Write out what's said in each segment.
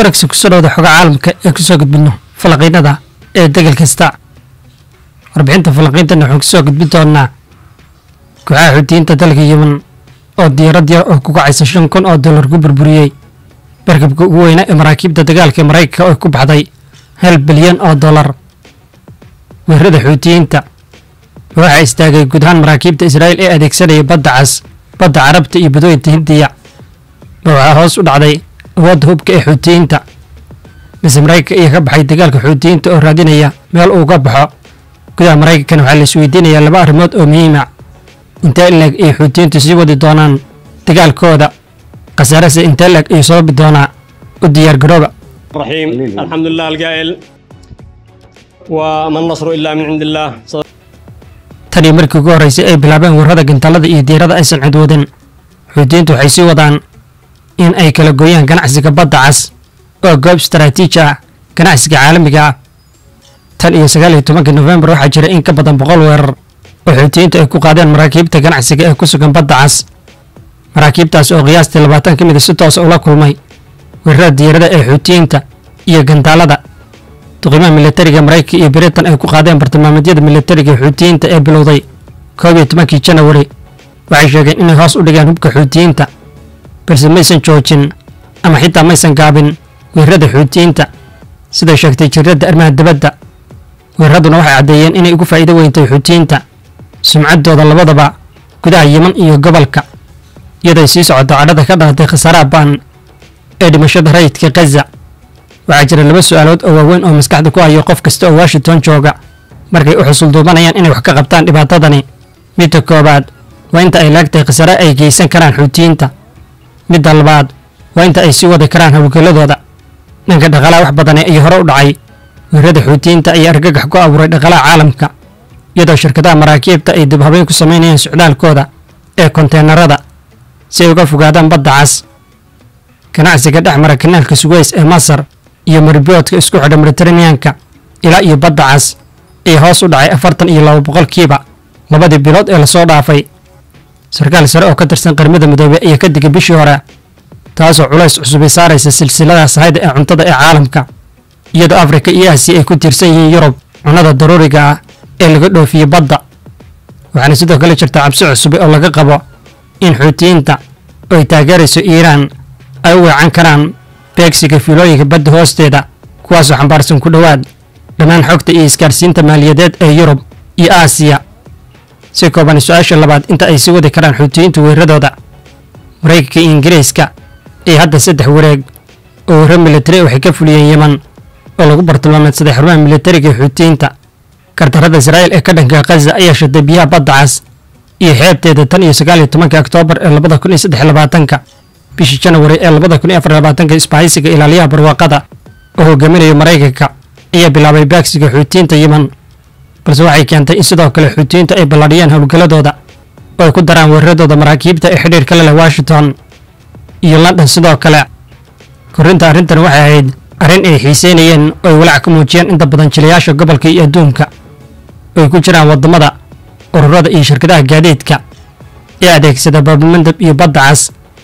waragsa kusoo dhawda xoga caalamka ee kusoo gudbino falanqiynada ee degel kasta warbixinta falanqiintana waxaan kusoo gudbin doonaa kooxaha xuutiyiinta dalka yemen oo diyaarad yar oo ku kacaysa shan kun oo dollar ku burburiyey barkabka ugu weyna ee maraakiibta dagaalka ee maraykanka oo ku baxday hal bilyan oo dollar weerarada xuutiyiinta waxaa istaagay guud ahaan maraakiibta israa'iil ee adeegsanaya badda cas badda carabta iyo badooyinta hindiya waxaa hoos u dhacday awoodda hubka ee xuutiyiinta mise maraykanka iyo ka baxay dagaalka xuutiyiinta oo raadinaya meel uu ka baxo gudaha maraykankana waxaa la isweydiinayaa laba arrimood oo muhiima intee ileeg ay xuutiyiintu sii wadi doonaan dagaalkooda khasaarase intee ileeg ayuu sababi doonaa u diyaar garooba الرحيم الحمد لله القائل وما النصر إلا من عند الله tan iyo markii ugu horraysay ay bilaabeen warrada gintaalada iyo diirada aysan cidwadin xuutiyiintu waxay sii wadaan in ay kala gooyaan ganacsiga badda cas oo goob istaraatiiji ah ganacsiga caalamiga ah tan iyo sagaal iyo tobankii nofembar waxaa jira in ka badan boqol weerar oo xuutiyiintu ay ku qaadeen maraakiibta ganacsiga ee ku sugan badda cas maraakiibtaas oo qiyaastii labaatan ka mida si toosa ula kulmay weerarada diirada ee xuutiyiinta iyo gantaalada duqiimaha militariga maraykanka iyo britain ay ku qaadeen bartilmaameedyada militariga xuutiyiinta ee bilowday koob iyo tobankii janawari waxay sheegeen inay hoos u dhigeen hubka xuutiyiinta balse maysan joojin ama xitaa maysan gaabin weerarada xuutiyiinta siday sheegtay jiradda arrimaha dibadda weeraraduna waxay caddeeyeen inay ugu faa'iido weyntay xuutiyiinta sumcaddooda labadaba gudaha yeman iyo gobolka iyaday sii socoto cadhada ka dhalatay khasaaraha ba'an ee dhimashada rayidka khaza waxaa jira laba su'aalood oo waaweyn oo maskaxda ku hayo qof kasta oo washington jooga markay u xusulduubanayaan inay wax ka qabtaan dhibaatadani midda koowaad waa inta ay laagtahay khasaare ay geysan karaan xuutiyiinta midda labaad waa inta ay sii wadi karaan howlgalladooda dhanka dhaqaalaha wax badane iyo hore u dhacay weerarada xuutiyiinta ayaa argagax ku abuuray dhaqaalaha caalamka iyadoo shirkadaha maraakiibta ay dib habeyn ku samaynayaan socdaalkooda ee konteenarada si ay uga fogaadaan badda cas ganacsiga dhex mara kanaalka suweys ee masar iyo mariboodka isku xidha mediteraneanka ilaa iyo badda cas ee hoos u dhacay afartan iyo laba boqolkiiba labadii bilood ee lasoo dhaafay sarkaal sare oo ka tirsan qaramada midoobey ayaa ka digay bishii hore taasoo culays cusubay saaraysa silsilada sahayda ee cuntada ee caalamka iyadoo afrika iyo aasiya ay ku tiirsan yihiin yurub cunnada daruuriga ah ee laga dhoofiye badda waxaana sidoo kale jirta cabsi cusube oo laga qabo in xuutiyiinta oo ay taageerayso iiraan ay u weecan karaan beegsiga fiilooyinka badda hoosteeda kuwaasoo xambaarsan ku dhowaad dhammaan xogta iyo isgaarsiinta maaliyadeed ee yurub iyo aasiya si kooban su-aasha labaad inta ay sii wadi karaan xuutiyiintu weeraradooda maraykanka iyo ingiriiska ee hadda saddex wareeg oo weerar militari waxay ka fuliyeen yeman oo lagu bartilmaameedsaday xarumaha militariga ee xuutiyiinta kardarada israa'iil ee ka dhanka khaza ayaa shaday biyaha badda cas iyo xeebteeda tan iyo sagaal iyo tobanka oktoobar ee labada kun iyo saddex labaatanka bishii janawari ee labada kun iyo afar labaatanka isbahaysiga ilaaliyaha barwaaqada oo hogaaminayo maraykanka ayaa bilaabay baagsiga xuutiyiinta yeman balse waxay keentay in sidoo kale xuutiyiintu ay balladhiyeen howlgalladooda oo ay ku daraan weeraradooda maraakiibta ee xidhiirka la leh washington iyo london sidoo kale korrinta arrintan waxay ahayd arrin ay xiiseynayeen oo ay walaac ka muujiyeen inta badan jilayaasha gobolka iyo adduunka oo ay ku jiraan waddamada ururada iyo shirkadaha gaadiidka ee adeegsada baabulmandab iyo badda cas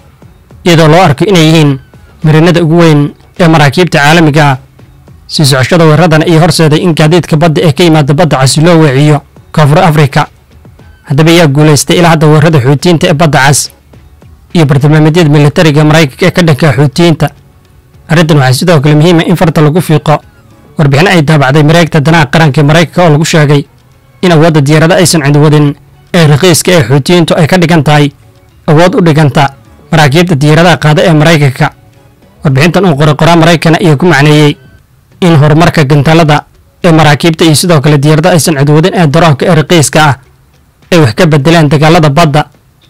iyadoo loo arko inay yihiin marinada ugu weyn ee maraakiibta caalamiga ah sii socoshada weeraradana iyo horseeday in gaadiidka badda ee ka yimaada badda casi loo weeciyo koonfur afrika haddaba ayaa guulaystay ilaa hadda weerarada xuutiyiinta ee badda cas iyo bartilmaameedyada militariga maraykanka ee ka dhanka xuutiyiinta arrintan waxaa sidoo kale muhiima in farta lagu fiiqo warbixino ay daabacday mareegta danaha qaranka ee maraykanka oo lagu sheegay in awoodda diyaarada aysan cidwadin ee raqiiska ee xuutiyiintu ay ka dhigan tahay awood u dhiganta maraakiibta diyaaradaha qaada ee maraykanka warbixintan uu qoray qoraa maraykana ayaa ku macneeyey in horumarka gantaalada ee maraakiibta iyo sidoo kale diyaarada aysan cidwadin ee daroonka ee raqiiska ah ay wax ka bedeleen dagaalada badda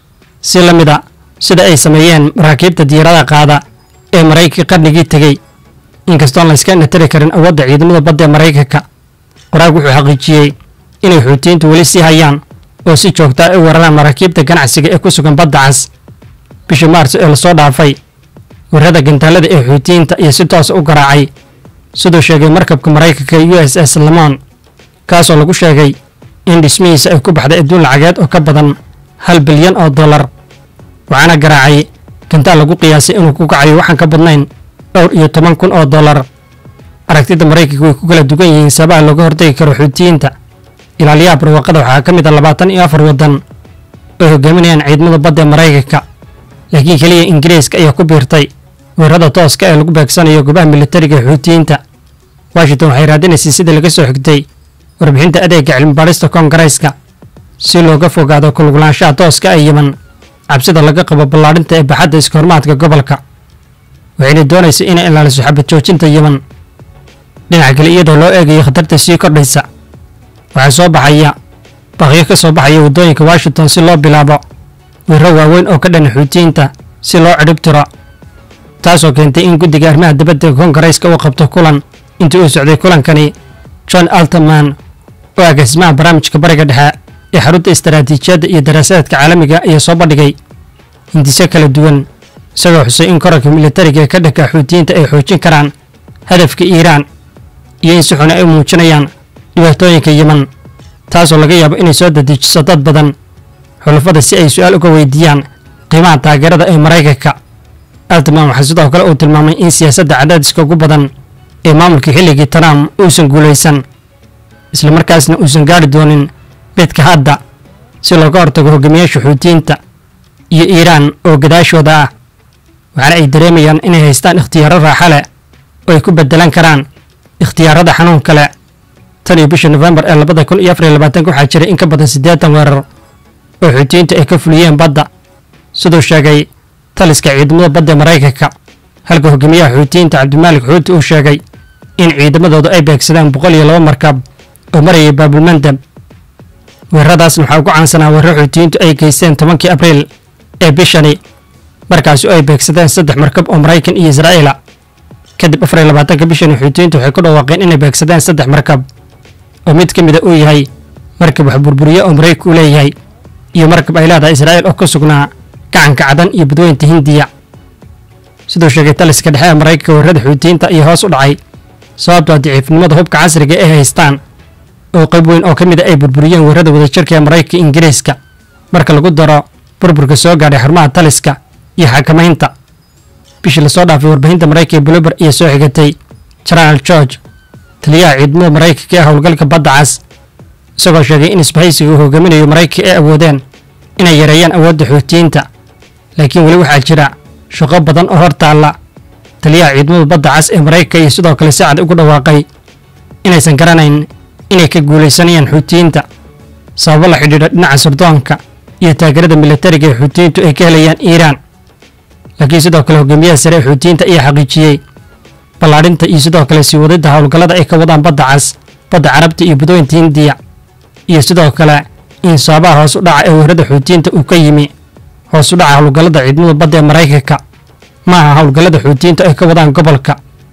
si la mid a sida ay sameeyeen maraakiibta diyaaradaha qaada ee maraykanka qarnigii tegey inkastoon la iska natari karin awoodda ciidamada badda ee maraykanka qoraag wuxuu xaqiijiyey inay xuutiyiintu weli sii hayaan oo si joogta ay u weeraraan maraakiibta ganacsiga ee ku sugan badda cas bishii maarso ee lasoo dhaafay weerarada gantaalada ee xuutiyiinta iyo si toosa u garaacay siduu sheegay markabka maraykanka u s s lamon kaasoo lagu sheegay in dhismihiisa ay ku baxday adduun lacageed oo ka badan hal bilyan oo dollar waxaana garaacay gantaal lagu qiyaasay inuu ku kacayo waxaan ka badnayn dhowr iyo toban kun oo dollar aragtida maraykanka way ku kala duwan yihiin sabaha looga hortagi karo xuutiyiinta ilaaliyaha barwaaqada waxaa ka mid a labaatan iyo afar waddan oo hogaaminayaan ciidamada badda ee maraykanka laakiin keliya ingiriiska ayaa ku biirtay weerarada tooska ee lagu beegsanayo goobaha militariga ee xuutiyiinta washington waxay raadinaysay sidii laga soo xigtay warbixinta adeega cilmibaadhista koongareeska si looga fogaado kuluglaanshaha tooska ee yeman cabsida laga qabo ballaadhinta ee baxadda iskahormaadka gobolka waxayna doonaysay inay ilaaliso xabad joojinta yeman dhinaca kale iyadoo loo eegayo khatarta sii kordhaysa waxaa soo baxaya baqyo ka soo baxaya waddooyinka washington si loo bilaabo weerro waaweyn oo ka dhana xuutiyiinta si loo cidhib tiro taasoo keentay in guddiga arrimaha dibadda koongareyska uu qabto kulan intii uu socday kulankani john alterman oo agaasimaha barnaamijka bariga dhexe ee xarunta istaraatiijiyadda iyo daraasaadka caalamiga ayaa soo bandhigay hindiso kala duwan isagoo xusay in korarka militariga ee ka dhanka xuutiyiinta ay xoojin karaan hadafka iiraan iyo in si xun ay u muujinayaan dhibaatooyinka yeman taasoo laga yaabo inay soo dadejiso dad badan xulafada si ay su-aal uga weydiiyaan qiimaha taageerada ee maraykanka altman waxaa sidoo kale uu tilmaamay in siyaasadda cadaadiska ugu badan ee maamulkii xilligii trump uusan guulaysan islamarkaasna uusan gaari doonin midka hadda si looga hortago hogaamiyaasha xuutiyiinta iyo iiraan oo gadaashooda ah waxaana ay dareemayaan inay haystaan ikhtiyaaro raaxa leh oo ay ku beddelan karaan ikhtiyaarada xanuun kale tan iyo bisha nofembar ee labada kun iyo afar iyo labaatanka waxaa jiray in ka badan siddeetan weerar oo xuutiyiinta ay ka fuliyeen badda siduu sheegay taliska ciidamada badda ee maraykanka halka hogaamiyaha xuutiyiinta cabdimaalik xuuti uu sheegay in ciidamadooda ay beegsadeen boqol iyo laba markab oo marayay baabulmandab weeraradaasna waxaa ugu caansanaa weerar xuutiyiintu ay geysteen tobankii abriil ee bishani markaasi oo ay beegsadeen saddex markab oo maraykan iyo israa'iila kadib afar iyo labaatanka bishani xuutiyiintu waxay ku dhawaaqeen inay beegsadeen saddex markab oo mid ka mida uu yahay markab wax burburiye oo maraykanku leeyahay iyo markab ay leedahay israa'iil oo ka sugnaa gacanka cadan iyo badweynta hindiya siduu sheegay taliska dhexe ee maraykanka weerarada xuutiyiinta iyo hoos u dhacay sababtoo daciifnimada hubka casriga ay haystaan oo qayb weyn oo ka mid a ay burburiyeen weerarada wadajirka ee maraykanka ingiriiska marka lagu daro burburka soo gaadhay xarumaha taliska iyo xakamaynta bishii lasoo dhaafay warbaahinta maraykanka ee bluber iyo soo xigatay genaraal george taliyaha ciidamada maraykanka ee howlgalka badda cas isagoo sheegay in isbahaysiga uu hogaaminayo maraykanka ay awoodeen inay yareeyaan awoodda xuutiyiinta laakiin weli waxaa jira shaqo badan oo hor taalla taliyaha ciidamada badda cas ee maraykanka iyo sidoo kale si cad ugu dhawaaqay inaysan garanayn inay ka guulaysanayaan xuutiyiinta sababo la xidhiidha dhinaca sirdoonka iyo taageerada militariga ee xuutiyiintu ay ka helayaan iiraan laakiin sidoo kale hogaamiyaha sare ee xuutiyiinta ayaa xaqiijiyey ballaadhinta iyo sidoo kale sii wadidda howlgallada ay ka wadaan badda cas badda carabta iyo badooyinta hindiya iyo sidoo kale in sababaha hoos u dhaca ee weerarada xuutiyiinta uu ka yimi hoos u dhaca howlgallada ciidamada badda ee maraykanka ma aha howlgallada xuutiyiintu ay ka wadaan gobolka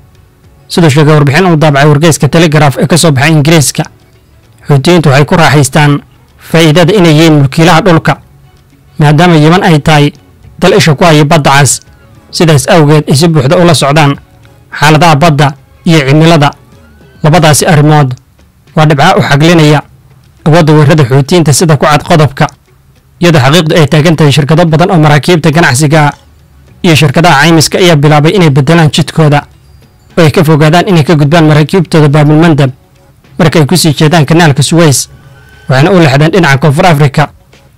siduu sheegay warbixin uu daabacay wargeyska telegaraaf ee ka soo baxay ingiriiska xuutiyiintu waxay ku raaxaystaan faa'iidada inay yihiin mulkiilaha dhulka maadaama yeman ay tahay dal isha ku haya badda cas sidaas awgeed ay si buuxda ula socdaan xaaladaha badda iyo cimilada labadaasi arrimood waa dhibca u xaglinaya awoodda weerarada xuutiyiinta sida ku cad qodobka iyadoo xaqiiqdu ay taagan tahay shirkado badan oo maraakiibta ganacsiga iyo shirkadaha caymiska ayaa bilaabay inay beddelaan jidkooda oo ay ka fogaadaan inay ka gudbaan maraakiibtooda baabulmandab marka ay ku sii jeedaan kanaalka suweys waxaana u lexdeen dhinaca koonfur afrika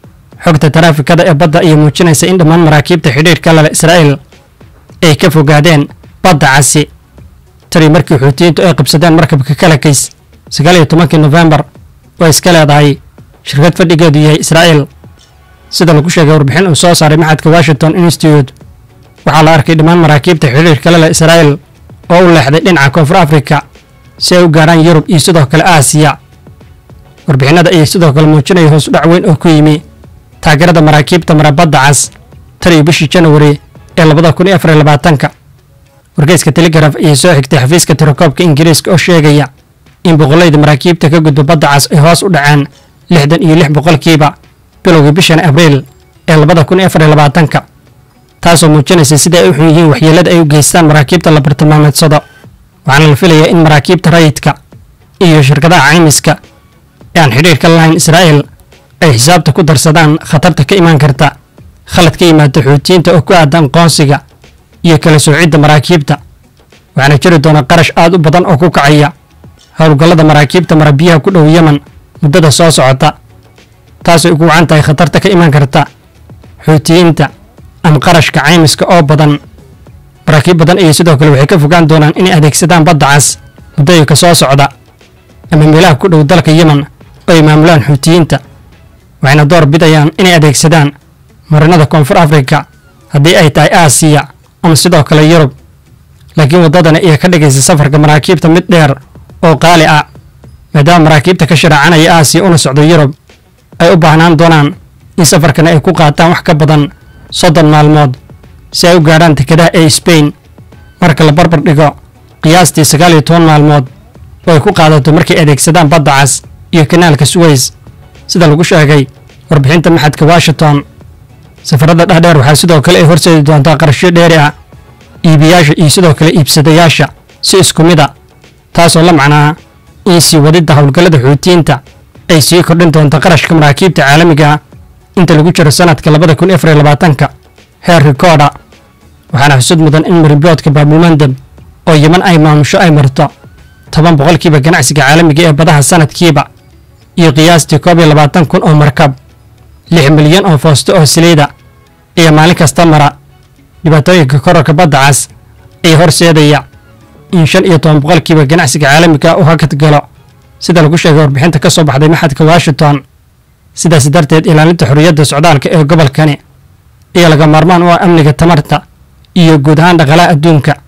xogta taraafikada ee badda ayaa muujinaysa in dhammaan maraakiibta xidhiidhka lale israa'iil ay ka fogaadeen badda casi tani markii xuutiyiintu ay qabsadeen markabka kalakays sagaal iyo tobankii nofembar oo iska leedahay shirkad fadhigeedu yahay israa'iil sida lagu sheegay warbixin uu soo saaray maxadka washington institute waxaa la arkay dhammaan maraakiibta xidhiidhka lale israa'iil oo u leexday dhinaca koonfur afrika si ay u gaarhaan yurub iyo sidoo kale aasiya warbixinada ayay sidoo kale muujinaya hoos u dhac weyn oo ku yimi taageerada maraakiibta marabadda cas tan iyo bishii janwari ee labada kun iyo afar iyo labaatanka wargeyska telegraf ayay soo xigtay xafiiska tirakoobka ingiriiska oo sheegaya in boqollayda maraakiibta ka gudba badda cas ay hoos u dhaceen lixdan iyo lix boqolkiiba bilowgii bishan abriil ee labada kun iyo afar iyo labaatanka taasoo muujinaysa sida ay u xun yihiin waxyeelada ay u geystaan maraakiibta la bartilmaameedsado waxaana la filayaa in maraakiibta rayidka iyo shirkadaha caymiska ee aan xidhiirka lahayn israa'iil ay xisaabta ku darsadaan khatarta ka imaan karta khalad ka yimaada xuutiyiinta oo ku aadan qoonsiga iyo kala soocidda maraakiibta waxaana jiri doona qarash aad u badan oo ku kacaya howlgallada maraakiibta marabiyaha ku dhow yemen muddada soo socota taasay ugu wacan tahay khatarta ka iman karta xuutiyiinta ama qarashka caymiska oo badan maraakiib badan ayay sidoo kale waxay ka fogaan doonaan inay adeegsadaan badda cas muddooyinka soo socda ama meelaha ku dhow dalka yemen oo ay maamulaan xuutiyiinta waxayna door bidayaan inay adeegsadaan marinada koonfur afrika haddii ay tahay aasiya ama sidoo kale yurub laakiin waddadani ayaa ka dhigaysa safarka maraakiibta mid dheer oo qaali ah maadaama maraakiibta ka sharaacanaya aasiya una socdo yurub ay u baahnaan doonaan in safarkani ay ku qaataan wax ka badan soddon maalmood si ay u gaadhaan dekedaha ee sbain marka la barbar dhigo qiyaastii sagaal iyo toban maalmood oo ay ku qaadato markay adeegsadaan badda cas iyo kanaalka suweys sida lagu sheegay warbixinta maxadka washington safarada dhexdheer waxaa sidoo kale ay horseedi doontaa qarashyo dheeri ah iibiyaasha iyo sidoo kale iibsadayaasha si isku mid a taasoo la macnaa in sii wadidda howlgallada xuutiyiinta ay sii kordhin doonto qarashka maraakiibta caalamiga ah inta lagu jiro sanadka labada kun afar iyo labaatanka heer rikooda waxaana xusud mudan in mariboodka baabulmandab oo yeman ay maamusho ay marto toban boqolkiiba ganacsiga caalamiga ee badaha sanadkiiba iyo qiyaastii koob iyo labaatan kun oo markab lix milyan oo foosto oo saliida iyo maalin kasta mara dhibaatooyinka korarka badda cas ee horseedaya in shan iyo toban boqolkiiba ganacsiga caalamiga u hakad galo sida lagu sheegay warbixinta ka soo baxday maxadka washington sidaas darteed ilaalinta xorriyadda socdaalka ee gobolkani iyo laga maarmaan u ah amniga tamarta iyo guud ahaan dhaqaalaha adduunka